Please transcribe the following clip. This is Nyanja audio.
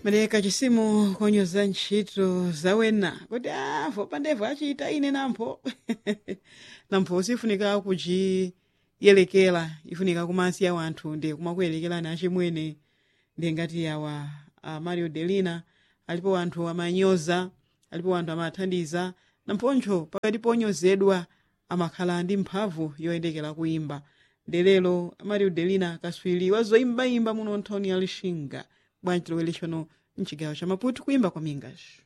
mereka chisimu konyoza ntchito zawena kuti avo pandevo achita ine nampho nampho sifunika kuchiyelekera ifunika kumasiya wanthu ndi kumakuyelekerani achimwene ndi ngati awa a mario delina alipo wanthu amanyoza alipo wanthu amathandiza namphoncho pakati ponyozedwa amakhala ndi mphamvu yoyendekera kuimba ndelero mario delina kaswiri wazoyimbayimba muno nthoni ya lixinga bwanji lowelexano mchigawo cha maputo kuimba kwa mingas